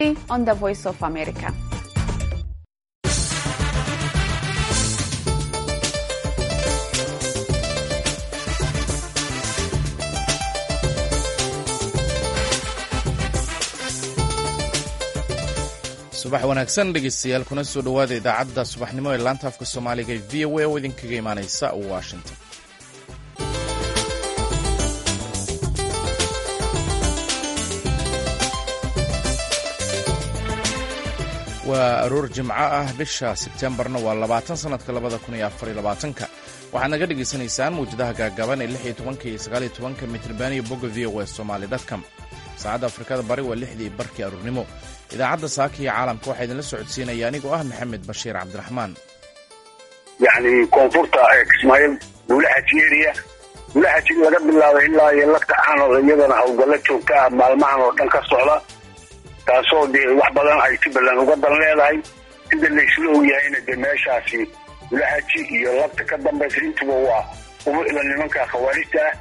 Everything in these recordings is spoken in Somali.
on the Voice of America. subax wanaagsan dhegeystayaal kuna soo dhowaada idaacadda subaxnimo ee laanta afka soomaaliga ee v o a oo idinkaga imaaneysa washington waa aroor jimco ah bisha sebtembarna waa labaatan sanadka labada kun iyo afariyo labaatanka waxaad naga dhagaysanaysaan mawjadaha gaagaaban ee lix iyo tobanka iyo sagaal iyo tobanka mitriban iyo bogga v o a somali dotcom saacadda afrikada bari waa lixdii barkii aroornimo idaacadda saaka iyo caalamka waxaa idinla socodsiinaya anigoo ah maxamed bashiir cabdiraxmaan yacni koonfurta kismaayiil buulaxajieriya buulaxaji laga bilaabay ilaa iyo lagta caanood iyadana howlgallo joogta ah maalmahan oo dhan ka socda taasoo dee wax badan ay si ballan uga dan leedahay sida laysla ogyahayna dee meeshaasi buulaxaji iyo lagta ka dambaysa intuba waa umucda nimanka khawaarijta ah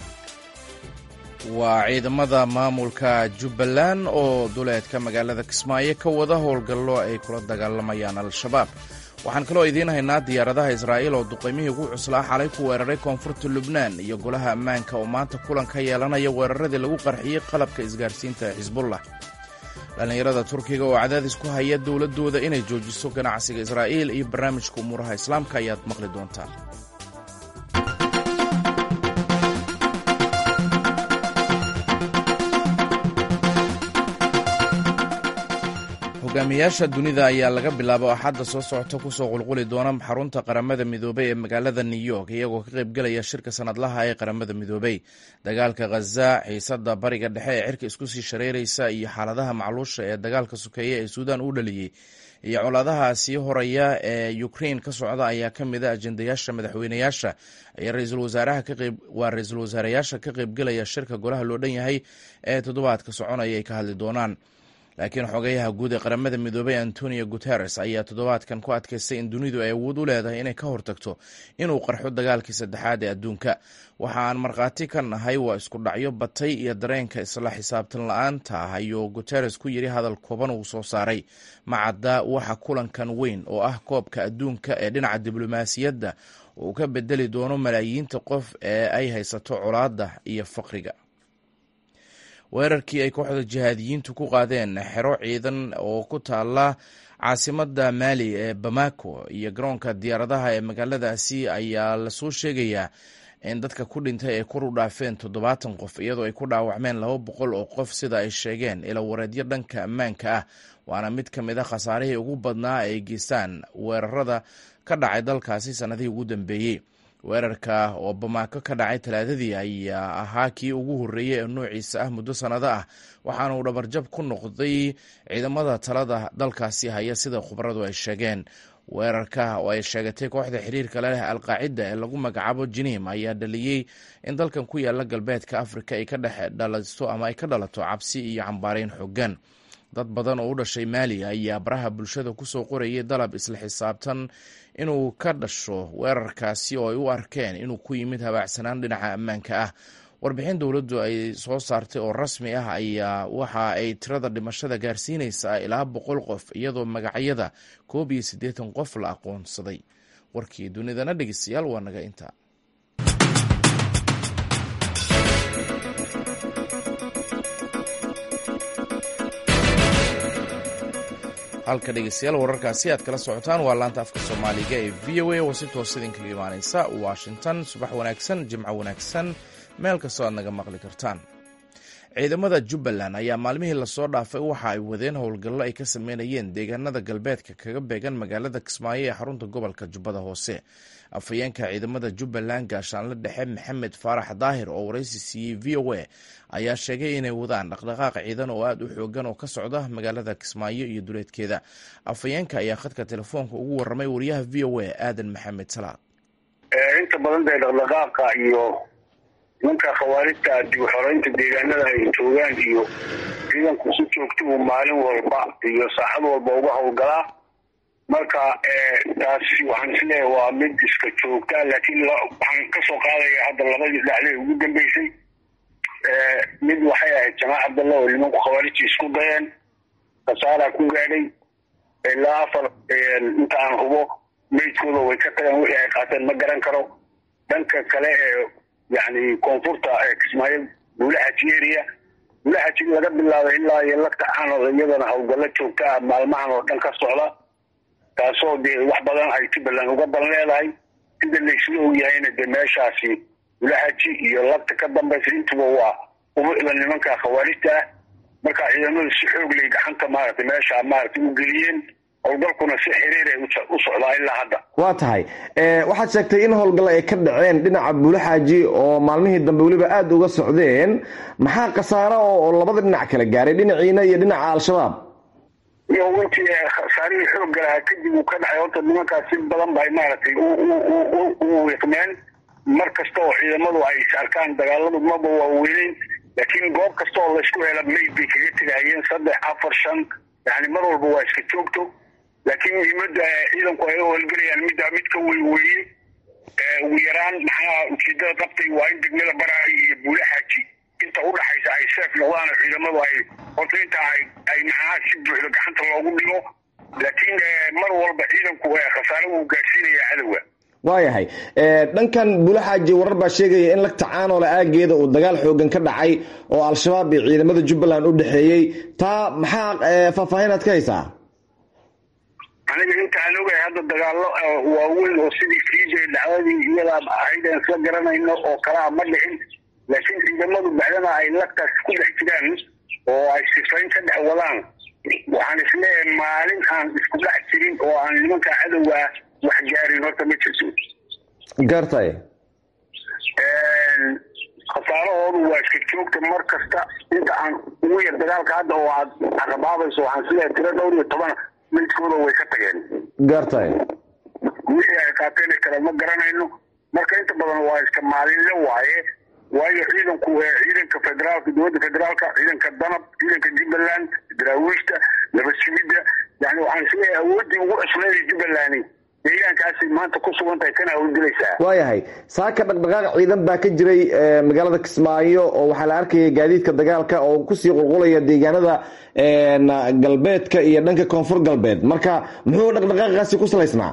waa ciidamada maamulka jubbaland oo duleedka magaalada kismaayo ka wada howlgallo ay kula dagaalamayaan al-shabaab waxaan kaloo idiin haynaa diyaaradaha israa'iil oo duqaymihii ugu cuslaa xalay ku weeraray koonfurta lubnaan iyo golaha ammaanka oo maanta kulan ka yeelanaya weeraradii lagu qarxiyey qalabka isgaarsiinta ee xisbullah dhallinyarada turkiga oo cadaadis ku haya dowladdooda inay joojiso ganacsiga israa'iil iyo barnaamijka umuuraha islaamka ayaad maqli doontaan hogaamiyaasha dunida ayaa laga bilaabo axadda soo socota kusoo qulquli doona xarunta qaramada midoobey ee magaalada new york iyagoo ka qaybgelaya shirka sanadlaha ee qaramada midoobey dagaalka khaza xiisada bariga dhexe ee cirka isku sii shareeraysa iyo xaaladaha macluusha ee dagaalka sokeeye ee suudaan u dhaliyey iyo colaadaha sii horaya ee ukrain ka socda ayaa ka mid a ajendayaasha madaxweynayaasha waa ra-iisul wasaareyaasha ka qaybgelaya shirka golaha loo dhan yahay ee toddobaadka soconaya ay ka hadli doonaan laakiin xogayaha guud ee qaramada midoobey antonio guteres ayaa toddobaadkan ku adkaystay in dunidu ay awood u leedahay inay ka hortagto inuu qarxo dagaalkii saddexaad ee adduunka waxa aan markhaati ka nahay waa isku dhacyo batay iyo dareenka isla xisaabtan la-aanta ah ayuu guteres ku yidhi hadal kooban uu soo saaray macadda waxa kulankan weyn oo ah koobka adduunka ee dhinaca diblomaasiyadda uu ka bedeli doono malaayiinta qof ee ay haysato colaadda iyo faqriga weerarkii ay kooxda jihaadiyiintu ku qaadeen xero ciidan oo ku taala caasimada maali ee bamako iyo garoonka diyaaradaha ee magaaladaasi ayaa lasoo sheegayaa in dadka ku dhintay ay kor u dhaafeen toddobaatan qof iyadoo ay ku dhaawacmeen laba boqol oo qof sida ay sheegeen ila wareedyo dhanka ammaanka ah waana mid ka mid a khasaarihii ugu badnaa ay geystaan weerarada ka dhacay dalkaasi sannadihii ugu dambeeyey weerarka oo bamaako ka dhacay talaadadii ayaa ahaa kii ugu horreeyey ee noociisa ah muddo sannado ah waxaana uu dhabarjab ku noqday ciidamada talada dalkaasi haya sida khubaradu ay sheegeen weerarka oo ay sheegatay kooxda xiriirka leh alqaacida ee lagu magacaabo jinim ayaa dhaliyey in dalkan ku yaala galbeedka afrika ay ka dhex dhalasto ama ay ka dhalato cabsi iyo cambaareyn xoogan dad badan oo u dhashay maali ayaa baraha bulshada kusoo qorayay dalab isla xisaabtan inuu ka dhasho weerarkaasi oo ay u arkeen inuu ku yimid habaacsanaan dhinaca ammaanka ah warbixin dowladdu ay soo saartay oo rasmi ah ayaa waxa ay tirada dhimashada gaarsiinaysaa ilaa boqol qof iyadoo magacyada koob iyo siddeetan qof la aqoonsaday warkii dunidana dhegeystayaal waa naga intaa halka dhegeystayaal wararkaasi aad kala socotaan waa laanta afka soomaaliga ee v o a oo si toos idinkaga imaaneysa washington subax wanaagsan jimco wanaagsan meel kastoo aad naga maqli kartaan ciidamada jubbaland ayaa maalmihii lasoo dhaafay waxa ay wadeen howlgallo ay ka sameynayeen deegaanada galbeedka kaga beegan magaalada kismaayo ee xarunta gobolka jubbada hoose afhayeenka ciidamada jubbaland gaashaanle dhexe maxamed faarax daahir oo waraysi siiyey v o a ayaa sheegay inay wadaan dhaqdhaqaaq ciidan oo aada u xoogan oo ka socda magaalada kismaayo iyo duleedkeeda afhayeenka ayaa khadka telefoonka ugu waramay wariyaha v o a aadan maxamed salaad inta badan dee dhaqdhaqaaqa iyo nimanka khawaarijta dib xoreynta deegaanada ay joogaan iyo ciidanku si joogta uu maalin walba iyo saacad walba uga howlgalaa marka taasi waxaan isleeyahay waa mid iska joogta laakiin waxaan kasoo qaadaya hadda labadii dhacday ugu dambeysay mid waxay ahayd jamaac abdalla oo nimanku khawaarijta isku dayeen khasaaraa ku gaadhay ilaa afar inta aan hubo meydkooda way ka tageen wixii ay qaateen ma garan karo dhanka kale ee yani koonfurta kismaayo buulaxaji area buulaxaji laga bilaabo ilaa iyo lagta caanoda iyadana howlgallo joogta ah maalmahan oo dhan ka socda taasoo dee wax badan ay jubbaland uga dan leedahay sida laysla ogyahayna dee meeshaasi buulaxaji iyo lagta ka dambaysa intuba waa ubucda nimanka khawaarijta ah marka ciidamadu si xoog lay gacanta maaragtay meesha maaragtay u geliyeen howlgalkuna si xiriir ay u socdaa ilaa hadda waa tahay waxaad sheegtay in howlgal ay ka dhaceen dhinaca buulaxaaji oo maalmihii dambe weliba aada uga socdeen maxaa khasaaro oo labada dhinac kala gaaray dhinaciina iyo dhinaca al-shabaab iyo intii khasaarihii xoogga lahaa kadib uu ka dhacay horta nimankaas si badan bay maaragtay u wiiqmeen mar kasta oo ciidamadu ay arkaan dagaaladu maba waaweyneyn laakiin goob kasta oo laysku hela mayd bay kaga tegahayeen saddex afar shan yani mar walba waa iska joogto laakiin muhiimada ciidanku ay u howlgelayaan middaa mid ka wey weeye ugu yaraan maxaa ujeedada qabtay waa in degmada baraay iyo buulaxaaji inta udhaxaysa ay seef noqdaan oo ciidamadu ay horta inta ay ay maxaa si buuxda gacanta loogu dhigo laakiin mar walba ciidanku khasaare uu gaadhsiinaya cadowga waayahay dhankan buulaxaaji warar baa sheegaya in lagta caanoole aageeda uu dagaal xoogan ka dhacay oo al-shabaab iyo ciidamada jubbaland u dhexeeyey taa maxaa faahfaahinaad ka haysaa aniga inta aan ogahay hadda dagaallo waaweyn oo sidii fiija dhacdadii iyadaa ahayd aan isla garanayno oo kalaa ma dhicin laakiin ciidamadu bacdana ay lagtaas ku dhex jiraan oo ay sifayn ka dhex wadaan waxaan isleeyahay maalin aan isku dhex jirin oo aan nimanka cadowga wax gaarin horta ma jirto gartay khasaarahoodu waa iska joogta mar kasta inta aan ugu yar dagaalka hadda oo aad carabaabayso waxaan isleeyahay tiro dhowr iyo toban maydkooda way ka tageen gartay wixii ay qaateen kale ma garanayno marka inta badan waa iska maalinle waaye waayo ciidanku ciidanka federaalka dowladda federaalka ciidanka danab ciidanka jubbaland daraawiishta nabadsigidda yani waxaan isleeyahay awooddii ugu cusleeday jubbalandi deegaankaasay maanta ku sugan tahay kana howlgelaysaa waayahay saaka dhaqdhaqaaq ciidan baa ka jiray magaalada kismaayo oo waxaa la arkaya gaadiidka dagaalka oo kusii qulqulaya deegaanada galbeedka iyo dhanka koonfur galbeed marka muxuu dhaqdhaqaaqaasi ku salaysnaa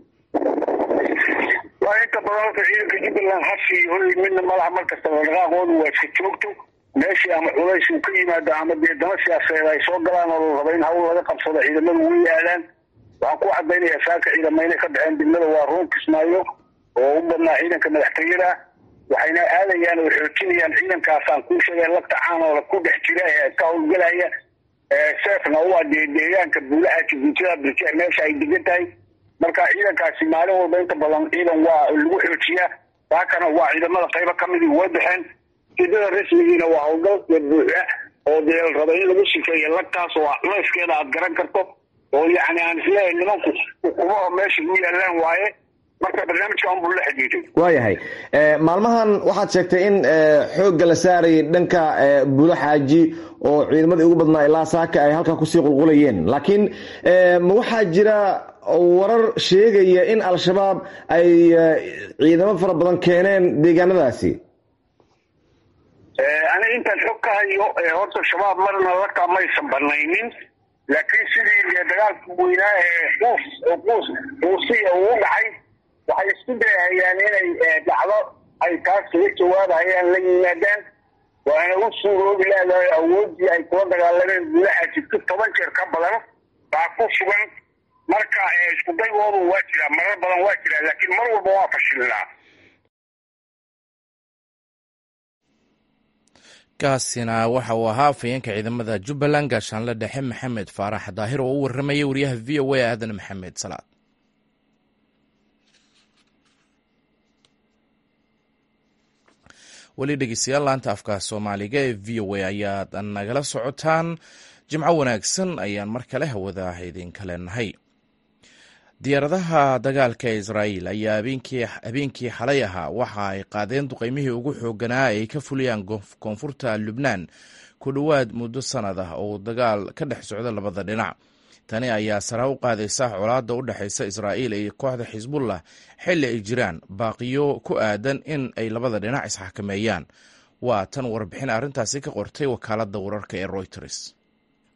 waa inta badan horta ciidanka jubbaland hasi hoy midna malaha mar kasta dhaqdhaqaaqoodu waa iska joogto meeshii ama culays uu ka yimaado ama dee dama siyaasadeed ay soo galaan oo la raba in hawl laga qabsado ciidamadu way aadaan waxaan ku cadaynayaa saaka ciidama inay ka baxeen degmada waa ruun kismaayo oo u badnaa ciidanka madaxtooyada waxayna aadayaan oo xoojinayaan ciidankaasaan kuu sheegay lagta caanoola ku dhex jira ee ka howlgelaya seefna u adee deegaanka buulaha jibuutada birje meesha ay degan tahay marka ciidankaasi maalin walba inta badan ciidan waa lagu xoojiyaa saakana waa ciidamada qaybo kamidii way baxeen ujeedada rasmigiina waa howlgal buuxa oo dee la raba in lagu sifeeyo lagtaas oo leyskeeda aad garan karto oo yani aan isleeyahay nimanku ukumaha meesha u yaalaan waaye marka barnaamijka unbuu la xidhiiday waayahay maalmahan waxaad sheegtay in xoogga la saarayay dhanka buulo xaaji oo ciidamadii ugu badnaa ilaa saaka ay halkaa kusii qulqulayeen laakiin ma waxaa jira warar sheegaya in al-shabaab ay ciidamo fara badan keeneen deegaanadaasi aniga intaan xog ka hayo horta shabaab marna lagtaa maysan banaynin laakiin sidii dagaalka weynaa ee quus quus quusiya uu dhacay waxay isku dayahayaan inay dhacdo ay taas kaga jawaabahayaan la yimaadaan waana u suuroobi leedahay awooddii ay kula dagaalameen gudaha jirto toban jeer ka badan baa ku sugan marka isku daygoodu waa jiraa marar badan waa jiraa laakiin mar walba waa fashilnaa kaasina waxa uu ahaa afhayeenka ciidamada jubbaland gaashaanle dhexe maxamed faarax daahir oo u waramayay wariyaha v o a aadan maxamed salaad weli dhegeystayaal laanta afka soomaaliga ee v o a ayaad nagala socotaan jimco wanaagsan ayaan mar kale hawada idinka leenahay diyaaradaha dagaalka israa'iil ayaa habeenkii xalay ahaa waxa ay qaadeen duqeymihii ugu xooganaa ay ka fuliyaan koonfurta lubnaan ku dhowaad muddo sannad ah oo dagaal ka dhex socda labada dhinac tani ayaa sara u qaadaysa colaadda u dhexaysa israa'iil iyo kooxda xisbullah xilli ay jiraan baaqiyo ku aadan in ay labada dhinac isxakameeyaan waa tan warbixin arrintaasi ka qortay wakaaladda wararka ee royters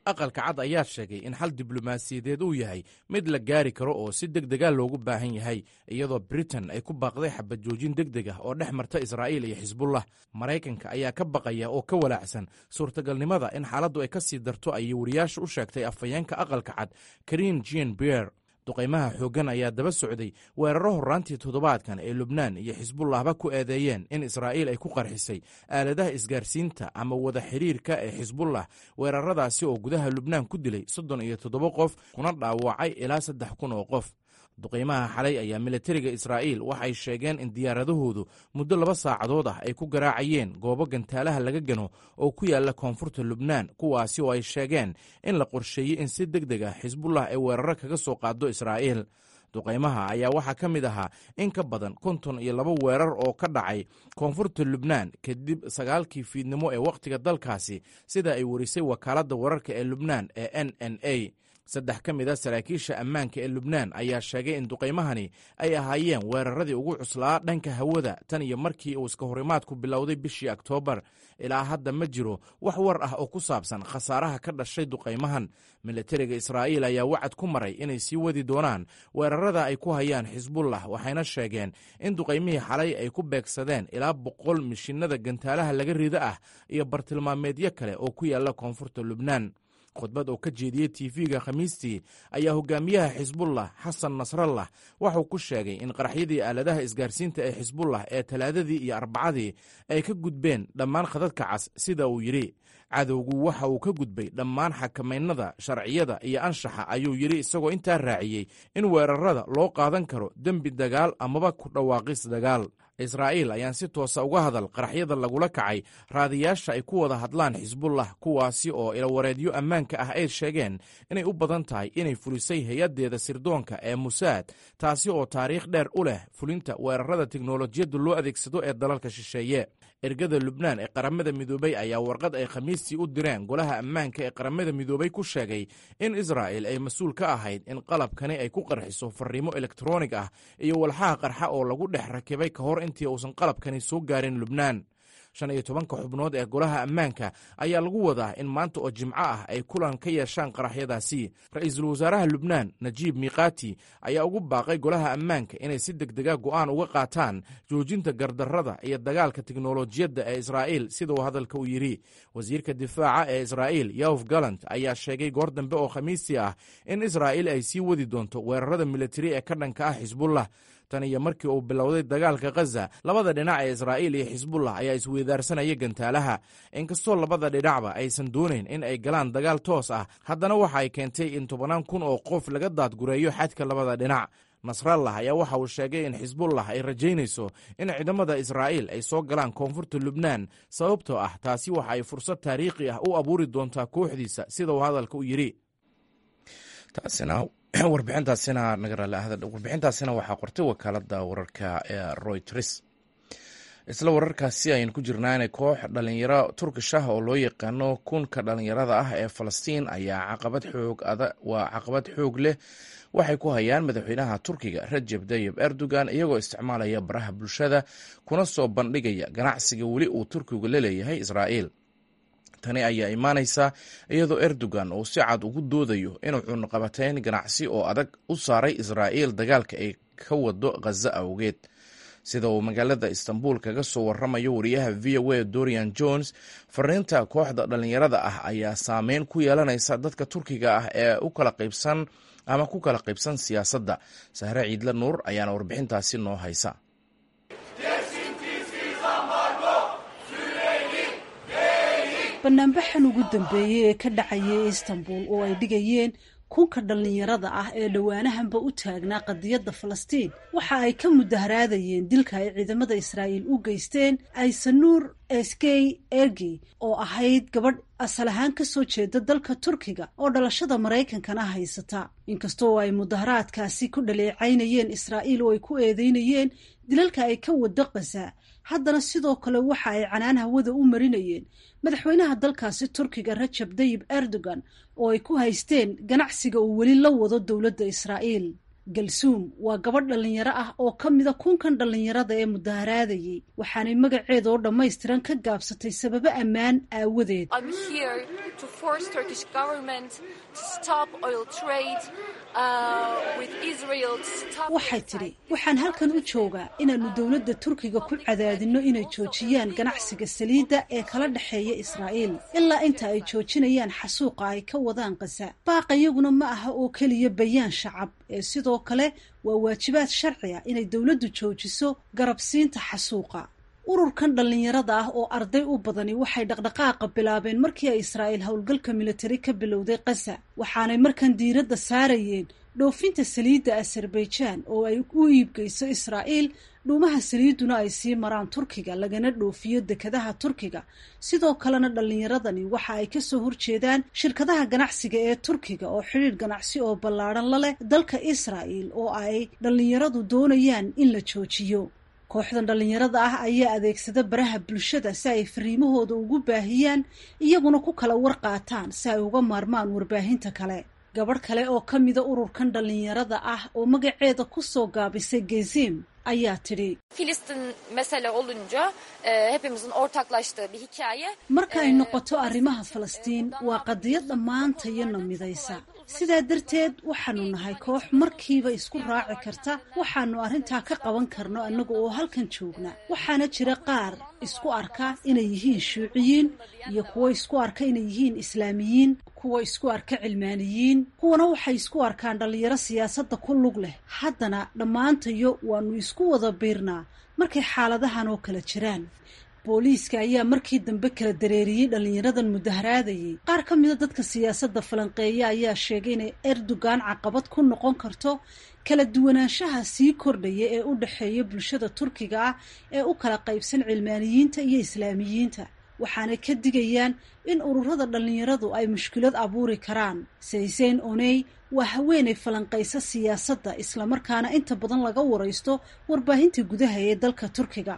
aqalka cad ayaa sheegay in xal diblomaasiyadeed uu yahay mid la gaari karo oo si deg dega loogu baahan yahay iyadoo britain ay ku baaqday xabad joojin deg deg ah oo dhex marta israa'iil iyo xisbullah maraykanka ayaa ka baqaya oo ka walaacsan suurtagalnimada in xaaladdu ay ka sii darto ayay wariyaasha u sheegtay afhayeenka aqalka cad karin jean bier duqaymaha xooggan ayaa daba socday weeraro horraantii toddobaadkan ee lubnaan iyo xisbullahba ku eedeeyeen in israa'iil ay ku qarxisay aaladaha isgaarsiinta ama wada xidhiirka ee xisbullah weeraradaasi oo gudaha lubnaan ku dilay soddon iyo toddoba qof kuna dhaawacay ilaa saddex kun oo qof duqaymaha xalay ayaa militariga israa'iil waxay sheegeen in diyaaradahoodu muddo laba saacadood ah ay ku garaacayeen goobo gantaalaha laga gano oo ku yaalla koonfurta lubnaan kuwaasi oo ay sheegeen in la qorsheeyey in si deg deg ah xisbullah ay weeraro kaga soo qaado israa'iil duqaymaha ayaa waxaa ka mid ahaa in ka badan konton iyo laba weerar oo ka dhacay koonfurta lubnaan kadib sagaalkii fiidnimo ee wakhtiga dalkaasi sida ay warisay wakaaladda wararka ee lubnaan ee n n a saddex ka mid a saraakiisha ammaanka ee lubnaan ayaa sheegay in duqaymahani ay ahaayeen weeraradii ugu cuslaa dhanka hawada tan iyo markii uu iska horimaadku bilowday bishii oktoobar ilaa hadda ma jiro wax war ah oo ku saabsan khasaaraha ka dhashay duqaymahan militariga israa'iil ayaa wacad ku maray inay sii wadi doonaan weerarada ay ku hayaan xisbullah waxayna sheegeen in duqaymihii xalay ay ku beegsadeen ilaa boqol mishinada gantaalaha laga rida ah iyo bartilmaameedyo kale oo ku yaalla koonfurta lubnaan khudbad oo ka jeediyey tv-ga khamiistii ayaa hogaamiyaha xisbullah xasan nasrallah waxuu ku sheegay in qaraxyadii aaladaha isgaarsiinta ee xisbullah ee talaadadii iyo arbacadii ay ka gudbeen dhammaan khadadka cas sida uu yidhi cadowgu waxa uu ka gudbay dhammaan xakamaynada sharciyada iyo anshaxa ayuu yidhi isagoo intaa raaciyey in weerarada loo qaadan karo dembi dagaal amaba ku dhawaaqis dagaal israa'iil ayaan si toosa uga hadal qaraxyada lagula kacay raadiyaasha ay ku wada hadlaan xisbullah kuwaasi oo ilawareedyo ammaanka ah ay sheegeen inay u badan tahay inay fulisay hay-addeeda sirdoonka ee musaad taasi oo taariikh dheer u leh fulinta weerarada teknolojiyadda loo adeegsado ee dalalka shisheeye ergada lubnaan ee qaramada midoobey ayaa warqad ay khamiistii u direen golaha ammaanka ee qaramada midoobey ku sheegay in israa'il ay mas-uul ka ahayd in qalabkani ay ku qarxiso fariimo elektronig ah iyo walxaha qarxa oo lagu dhex rakibay ka hor intii uusan qalabkani soo gaarin lubnaan shan iyo tobanka xubnood ee golaha ammaanka ayaa lagu wadaa in maanta oo jimco ah ay kulan ka yeeshaan qaraxyadaasi ra-iisul wasaaraha lubnaan najiib miiqaati ayaa ugu baaqay golaha ammaanka inay si deg dega go'aan uga qaataan joojinta gardarrada iyo dagaalka teknolojiyadda ee israa'iil sida uu hadalka u yidhi wasiirka difaaca ee israa'iil yof galant ayaa sheegay goor dambe oo khamiistii ah in israa'iil ay sii wadi doonto weerarada militari ee ka dhanka ah xisbullah tan iyo markii uu bilowday dagaalka khaza labada dhinac ee israa'iil iyo xisbullah ayaa isweydaarsanaya gantaalaha inkastoo labada dhinacba aysan doonayn in ay galaan dagaal toos ah haddana waxa ay keentay in tobannaan kun oo qof laga daadgureeyo xadka labada dhinac nasrallah ayaa waxa uu sheegay in xisbullah ay rajaynayso in ciidamada israa'iil ay soo galaan koonfurta lubnaan sababtoo ah taasi waxa ay fursad taariikhi ah u abuuri doontaa kooxdiisa sida uu hadalka u yidhi warbixintaasina warbixintaasina waxaa qortay wakaalada wararka ee royters isla wararkaasi ayaynu ku jirnaa inay koox dhalinyaro turkish ah oo loo yaqaano kunka dhalinyarada ah ee falastiin ayaa caqabad xoog waa caqabad xoog leh waxay ku hayaan madaxweynaha turkiga rajeb tayib erdogan iyagoo isticmaalaya baraha bulshada kuna soo bandhigaya ganacsiga weli uu turkigu la leeyahay israa'iil tani ayaa imaanaysa iyadoo erdogan uu si cad ugu doodayo inuu cunaqabateyn ganacsi oo adag u saaray israa'iil dagaalka ay ka wado khaza awgeed sida uu magaalada istanbul kaga soo waramayo wariyaha v o a dorian jones fariinta kooxda dhalinyarada ah ayaa saameyn ku yeelanaysa dadka turkiga ah ee u kala qaybsan ama ku kala qaybsan siyaasadda sahre ciidle nuur ayaana warbixintaasi noo haysa banaanbaxan ugu dambeeyey ee ka dhacayay istanbul oo ay dhigayeen kunka dhallinyarada ah ee dhowaanahanba u taagnaa qadiyadda falastiin waxa ay ka mudaharaadayeen dilka ay ciidamada israa'iil u geysteen aysanuur eskey ergi oo ahayd gabadh asal ahaan ka soo jeeda dalka turkiga oo dhalashada maraykankana haysata inkastoo ay mudaharaadkaasi ku dhaleecaynayeen israa'iil oo ay ku eedeynayeen dilalka ay ka wado khaza haddana sidoo kale waxa ay canaan hawada u marinayeen madaxweynaha dalkaasi turkiga rajab tayib erdogan oo ay ku haysteen ganacsiga uu weli la wado dowladda israa'iil galsuum waa gabadh dhallinyaro ah oo ka mida kunkan dhallinyarada ee mudaharaadayay waxaanay magaceeda oo dhammaystiran ka gaabsatay sababo ammaan aawadeed waxay tidhi waxaan halkan u joogaa inaannu dowladda turkiga ku cadaadinno inay joojiyaan ganacsiga saliidda ee kala dhexeeya israa'iil ilaa inta ay joojinayaan xasuuqa ay ka wadaan kasa baaqayaguna ma aha oo keliya bayaan shacab ee sidoo kale waa waajibaad sharci ah inay dowladdu joojiso garabsiinta xasuuqa ururkan dhallinyarada ah oo arday u badani waxay dhaqdhaqaaqa bilaabeen markii ay israa'iil howlgalka militari ka bilowday kasa waxaanay markan diiradda saarayeen dhoofinta saliidda azerbaijan oo ay u iibgeyso israa'iil dhuumaha saliidduna ay sii maraan turkiga lagana dhoofiyo dekadaha turkiga sidoo kalena dhallinyaradani waxa ay kasoo horjeedaan shirkadaha ganacsiga ee turkiga oo xidhiidh ganacsi oo ballaadhan la leh dalka israa'iil oo ay dhallinyaradu doonayaan in la joojiyo kooxdan dhallinyarada ah ayaa adeegsada baraha bulshada si ay fariimahooda ugu baahiyaan iyaguna ku kala warqaataan si ay uga maarmaan warbaahinta kale gabadh kale oo ka mida ururkan dhallinyarada ah oo magaceeda ku soo gaabisay gezim ayaa tidhi marka ay noqoto arrimaha falastiin waa qadiyad dhammaantayana midaysa sidaa darteed waxaanu nahay koox markiiba isku raaci karta waxaanu arrintaa ka qaban karno annaga oo halkan joogna waxaana jira qaar isku arka inay yihiin shuuciyiin iyo kuwo isku arka inay yihiin islaamiyiin kuwa isku arka cilmaaniyiin kuwana waxay isku arkaan dhallinyaro siyaasadda ku lug leh haddana dhammaantayo waanu isku wada biirnaa markay xaaladahan oo kala jiraan booliiska ayaa markii dambe kala dareeriyey dhallinyaradan mudaharaadayay qaar ka mida dadka siyaasadda falanqeeya ayaa sheegay inay erdogan caqabad ku noqon karto kala duwanaanshaha sii kordhaya ee u dhexeeya bulshada turkiga ah ee u kala qaybsan cilmaaniyiinta iyo islaamiyiinta waxaanay ka digayaan in ururada dhallinyaradu ay mushkilad abuuri karaan sayseyn oney waa haweenay falanqaysa siyaasadda islamarkaana inta badan laga waraysto warbaahinta gudaha ee dalka turkiga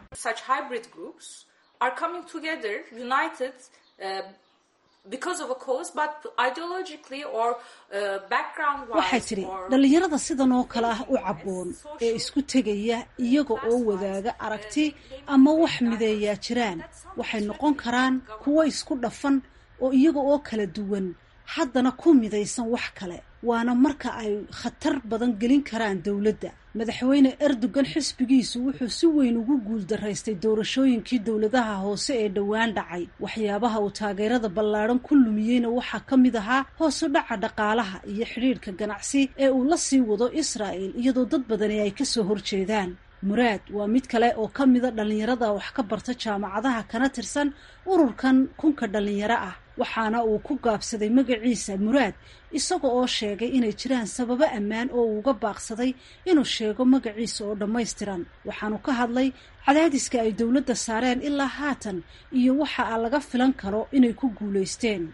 waxay tidhi dhallinyarada sidan oo kale ah u cabboon ee isku tegaya iyaga oo wadaaga aragti ama wax mideeyaa jiraan waxay noqon karaan kuwo isku dhafan oo iyaga oo kala duwan haddana ku midaysan wax kale waana marka ay khatar badan gelin karaan dowladda madaxweyne erdogan xisbigiisu wuxuu si weyn ugu guuldaraystay doorashooyinkii dowladaha hoose ee dhowaan dhacay waxyaabaha uu taageerada ballaadhan ku lumiyeyna waxaa ka mid ahaa hoosu dhaca dhaqaalaha iyo xidhiidhka ganacsi ee uu la sii wado israa'el iyadoo dad badani ay kasoo horjeedaan muraad waa mid kale oo ka mida dhallinyarada wax ka barta jaamacadaha kana tirsan ururkan kunka dhallinyaro ah waxaana uu ku gaabsaday magaciisa muraad isaga oo sheegay inay jiraan sababo ammaan oo uu uga baaqsaday inuu sheego magaciisa oo dhammaystiran waxaanu ka hadlay cadaadiska ay dowladda saareen ilaa haatan iyo waxa a laga filan karo inay ku guulaysteen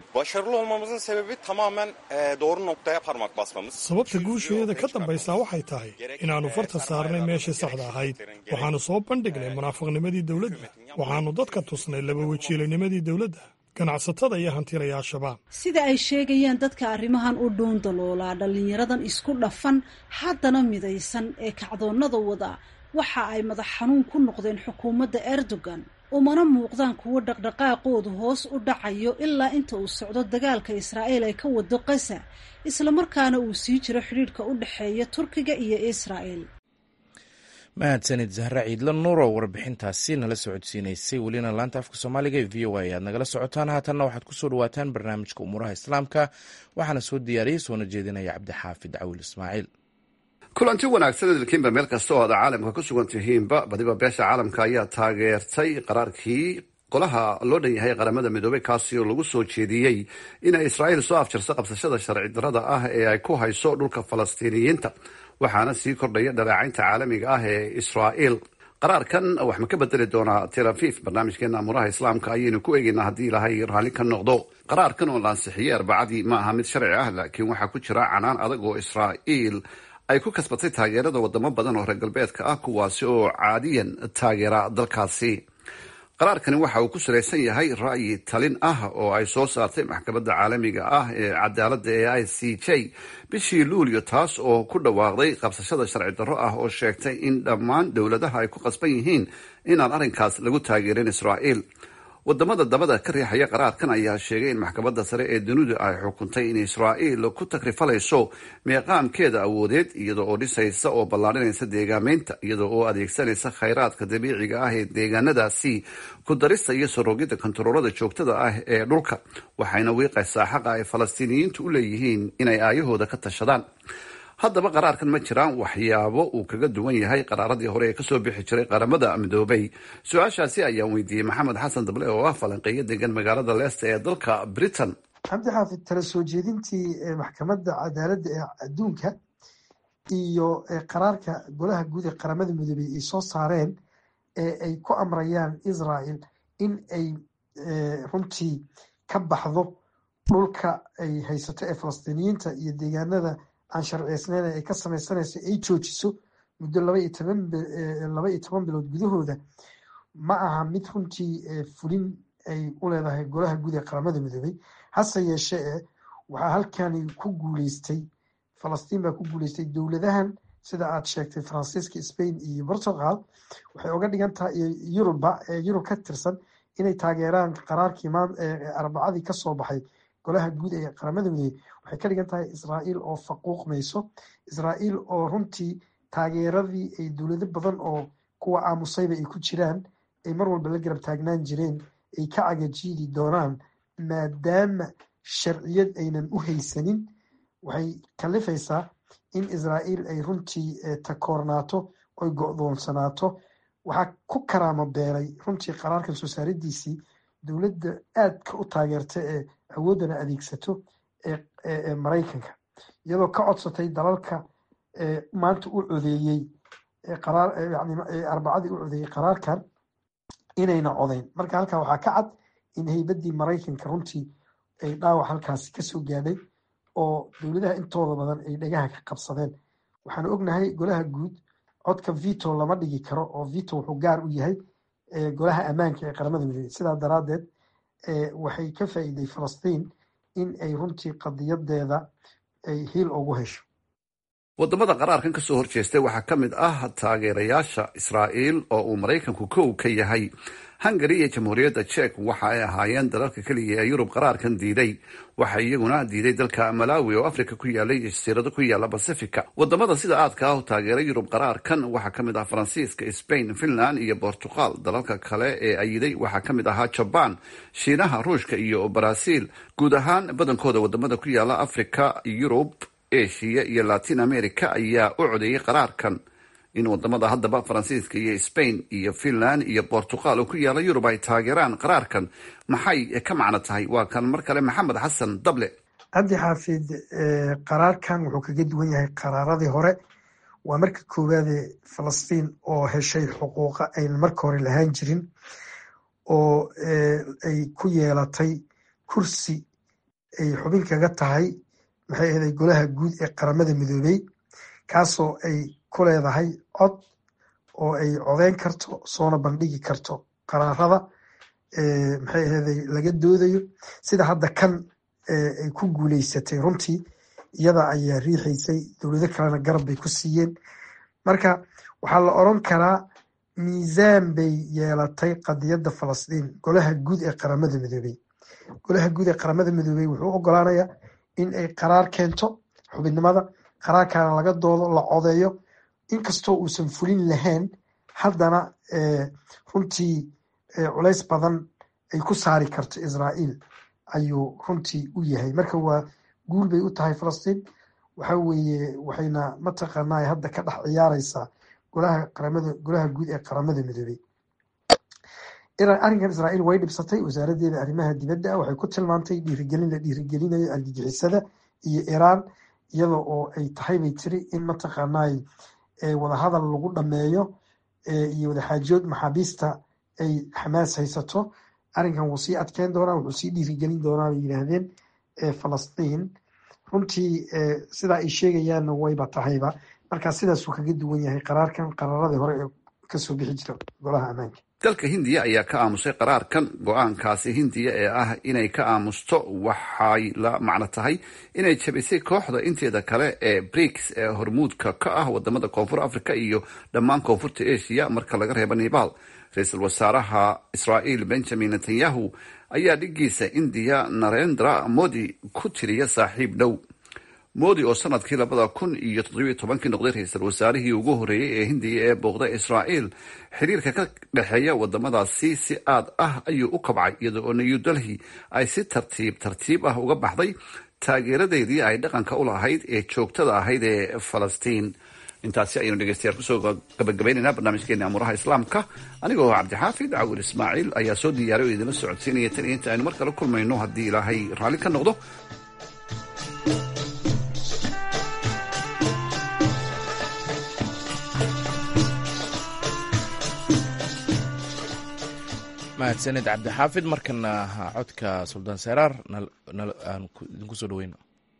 sababta guusheeda ka dambaysaa waxay tahay inaannu farta saarnay meeshii saxda ahayd waxaannu soo bandhignay munaafiqnimadii dowladda waxaannu dadka tusnay laba wajiilanimadii dowladda ganacsatada iyo hantilayaashabaa sida ay sheegayaan dadka arrimahan u dhuun daloolaa dhallinyaradan isku dhafan haddana midaysan ee kacdoonnada wada waxa ay madax xanuun ku noqdeen xukuumadda erdogan umana muuqdaan kuwo dhaqdhaqaaqoodu hoos u dhacayo ilaa inta uu socdo dagaalka israa'iil ay ka wado qasa islamarkaana uu sii jiro xidhiidhka u dhexeeya turkiga iyo israa'el mahadsanid zahra ciidla nuur oo warbixintaasi nala socodsiinaysay welina laanta afka soomaaliga ee v o a ayaad nagala socotaan haatanna waxaad kusoo dhawaataan barnaamijka umuuraha islaamka waxaana soo diyaariyey soona jeedinaya cabdixaafid cawil ismaaciil kulanti wanaagsan idilkiinba meel kasta oo aad caalamka ku sugan tihiinba badiba beesha caalamka ayaa taageertay qaraarkii golaha loo dhan yahay qaramada midoobey kaasi oo lagu soo jeediyey inay israa'iil soo afjarso qabsashada sharci darrada ah ee ay ku hayso dhulka falastiiniyiinta waxaana sii kordhaya dhaleecaynta caalamiga ah ee israa'iil qaraarkan wax ma ka bedeli doonaa tel aviv barnaamijkeena amuuraha islaamka ayaynu ku eegaynaa haddii ilaahay raalli ka noqdo qaraarkan oo la ansixiyey arbacadii ma aha mid sharci ah laakiin waxaa ku jira canaan adag oo israa'iil ay ku kasbatay taageerada wadamo badan oo reer galbeedka ah kuwaasi oo caadiyan taageera dalkaasi qaraarkani waxa uu ku salaysan yahay ra'yi talin ah oo ay soo saartay maxkamadda caalamiga ah ee cadaaladda ee i c j bishii luulyo taas oo ku dhawaaqday qabsashada sharci darro ah oo sheegtay in dhammaan dowladaha ay ku qasban yihiin inaan arrinkaas lagu taageerin israa'iil wadamada dabada ka riixaya qaraarkan ayaa sheegay in maxkamadda sare ee dunidu ay xukuntay in israa'iil ku takrifalayso meeqaamkeeda awoodeed iyada oo dhisaysa oo ballaadhinaysa deegaameynta iyada oo adeegsanaysa khayraadka dabiiciga ah ee deegaanadaasi ku darista iyo sorogidda kontaroolada joogtada ah ee dhulka waxayna wiiqaysaa xaqa ay falastiiniyiintu u leeyihiin inay aayahooda ka tashadaan haddaba qaraarkan ma jiraan waxyaabo uu kaga duwan yahay qaraaradii hore ee kasoo bixi jiray qaramada midoobay su-aashaasi ayaan weydiiyey maxamed xasan dable oo ah falanqeeyo degan magaalada leesta ee dalka britain cabdi xaafid tala soo jeedintii maxkamadda cadaaladda ee adduunka iyo qaraarka golaha guud ee qaramada midoobey ay soo saareen ee ay ku amrayaan israel in ay runtii ka baxdo dhulka ay haysato ee falastiiniyiinta iyo deegaanada aan sharciyeysneyn ay ka sameysanayso ay joojiso muddo laba iyo toban laba iyo toban bilood gudahooda ma aha mid runtii fulin ay u leedahay golaha guud ee qaramada midoobey hase yeeshee e waxaa halkani ku guuleystay falastiin baa ku guuleystay dowladahan sida aad sheegtay faransiiska spain iyo portugal waxay uga dhigan tahay yuruba yurub ka tirsan inay taageeraan qaraarkii arbacadii kasoo baxay golaha guud ee qaramada midoobey waxay ka dhigan tahay israa'iil oo faquuqmayso israa'iil oo runtii taageeradii ay dowlado badan oo kuwa aamusayba ay ku jiraan ay mar walba la garab taagnaan jireen ay ka cagajiidi doonaan maadaama sharciyad aynan u haysanin waxay kalifaysaa in israa'iil ay runtii takoornaato oy go-doonsanaato waxaa ku karaamo beeray runtii qaraarkan soo saaridiisii dowladda aadka u taageerta ee awooddana adeegsato ee maraykanka iyadoo ka codsatay dalalka maanta u codeeyey arbacadii u codeeyey qaraarkan inayna codeyn marka halkaa waxaa ka cad in heybadii maraykanka runtii ay dhaawac halkaasi kasoo gaadhay oo dowladaha intooda badan ay dhagaha ka qabsadeen waxaanu ognahay golaha guud codka vito lama dhigi karo oo vito wuxuu gaar u yahay golaha ammaanka ee qaramada midoobey sidaa daraadeed waxay ka faa'iiday falastiin in ay runtii qadiyadeeda ay hiil ugu hesho wadamada qaraarkan kasoo horjeestay waxaa ka mid ah taageerayaasha israa'iil oo uu maraykanku kow ka yahay hungari iyo jamhuuriyadda jek waxa ay ahaayeen dalalka keliya ee yurub qaraarkan diiday waxaa iyaguna diiday dalka malawi oo africa ku yaalay jasiirado ku yaala bacifica wadamada sida aadka ah u taageeray yurub qaraarkan waxaa ka mid ah faransiiska spain finland iyo bortugal dalalka kale ee ayiday waxaa ka mid ahaa jabaan shiinaha ruushka iyo baraasiil guud ahaan badankooda wadamada ku yaala africa yurub asia iyo latin america ayaa u codeeyay qaraarkan in wadamada haddaba faransiiska iyo spain iyo finland iyo bortugal oo ku yaala yurub ay taageeraan qaraarkan maxay ka macno tahay waa kan mar kale maxamed xasan dable cabdi xaafid qaraarkan wuxuu kaga duwan yahay qaraaradii hore waa marka koowaade falastiin oo heshay xuquuqa aynan marka hore lahaan jirin oo ay ku yeelatay kursi ay xubin kaga tahay maxay ahaday golaha guud ee qaramada midoobey kaasoo ay ku leedahay cod oo ay codeyn karto soona bandhigi karto qaraarada maxay ahaday laga doodayo sida hadda kan ay ku guuleysatay runtii iyada ayaa riixaysay dowlado kalena garab bay ku siiyeen marka waxaa la oran karaa miisaan bay yeelatay qadiyadda falastiin golaha guud ee qaramada midoobey golaha guud ee qaramada midoobey wuxuu ogolaanayaa in ay qaraar keento xubinnimada qaraarkaana laga doodo la codeeyo inkastoo uusan fulin lahayn haddana runtii culays badan ay ku saari karto israa'iil ayuu runtii u yahay marka waa guul bay u tahay falastiin waxa weeye waxayna mataqaanaa hadda ka dhex ciyaareysaa golaha qaramada golaha guud ee qaramada midoobey arrinkan israa'iil way dhibsatay wasaaraddeeda arrimaha dibadda waxay ku tilmaantay dhiirigelin la dhiirigelinayo argagixisada iyo iiraan iyada oo ay tahay bay tiri in mataqaanaa wadahadal lagu dhameeyo iyo wadaxaajood maxaabiista ay xamaas haysato arrinkan wuu sii adkeyn doonaa wuxuu sii dhiirigelin doonaa bay yidhaahdeen falastiin runtii sidaa ay sheegayaanna wayba tahayba markaa sidaasuu kaga duwan yahay qaraarkan qaraaradii hore ee kasoo bixi jira golaha ammaanka dalka hindiya ayaa ka aamusay qaraarkan go-aankaasi hindiya ee ah inay ka aamusto waxay la macno tahay inay jabisay kooxda inteeda kale ee briks ee hormuudka ka ah wadamada koonfur africa iyo dhammaan koonfurta asia marka laga reebo nepal ra-iisul wasaaraha israa'iil benjamin netanyahu ayaa dhigiisa indiya narendra modi ku tiriya saaxiib dhow modi oo sanadkii labada kun iyo toddobiyo tobankii noqday ra-iisul wasaarihii ugu horreeyey ee hindiya ee booqday israa'iil xiriirka ka dhexeeya wadamadaasi si aad ah ayuu u kabcay iyada oo new delhi ay si tartiib tartiib ah uga baxday taageeradeedii ay dhaqanka u lahayd ee joogtada ahayd ee falastiin intaasi ayaynu dhegeystayaal kusoo gabagabaynaynaa barnaamijkeena amuuraha islaamka anigoo cabdixaafid cawil ismaaciil ayaa soo diyaaray oo idinla socodsiinaya tan iyo inta aynu mar kale kulmayno haddii ilaahay raalli ka noqdo mahadsaned cabdixaafid markana codka suldaan seraar aan idinku soo dhaweyno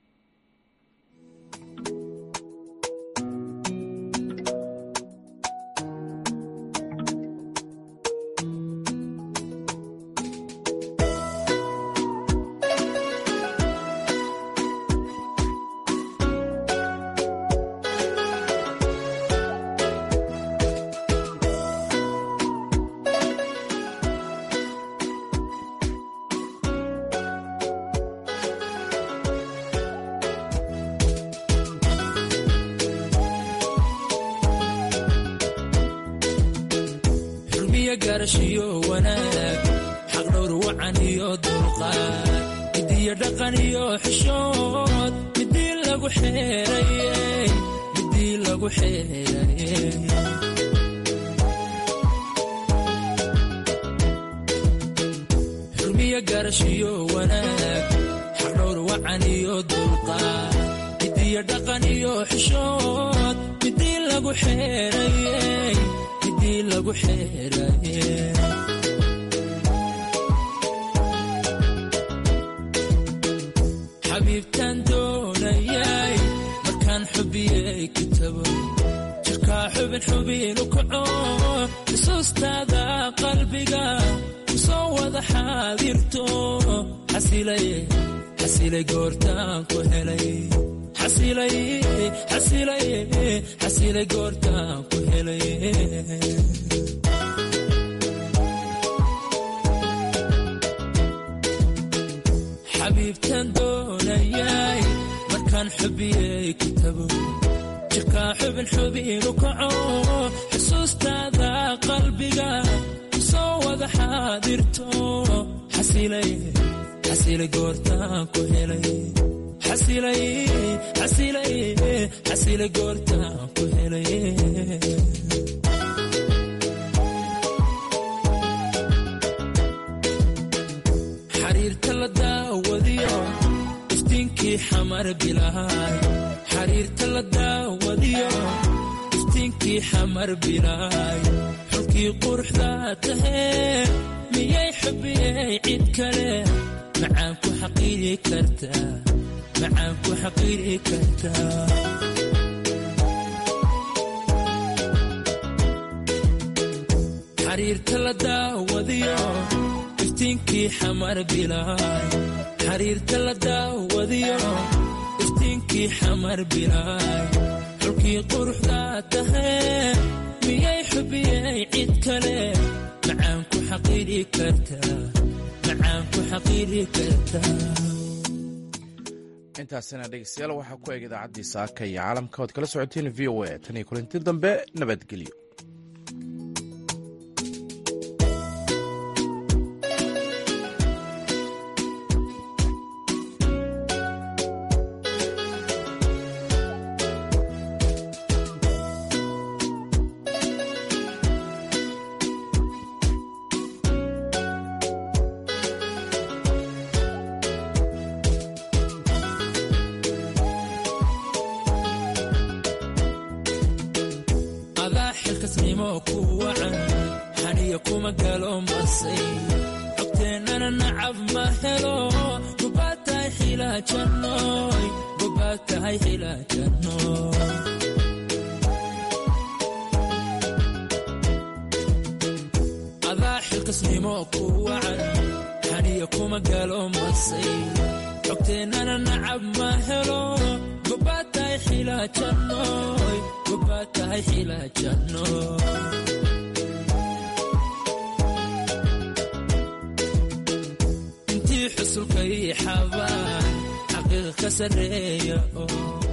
intaasina dhegeystayaal waxaa ku eg idaacaddii saaka iyo caalamka oad kala socoteen v o a tan iyo kulanti dambe nabadgelyo xilkasnimo ku wacan xaniya kuma galo masay xogteennana nacab ma helo gobaad tahay xilaajannoy gobaad tahay xilaajannoy intii xusulka ii xabaan xaqiiqa ka sarreeya oo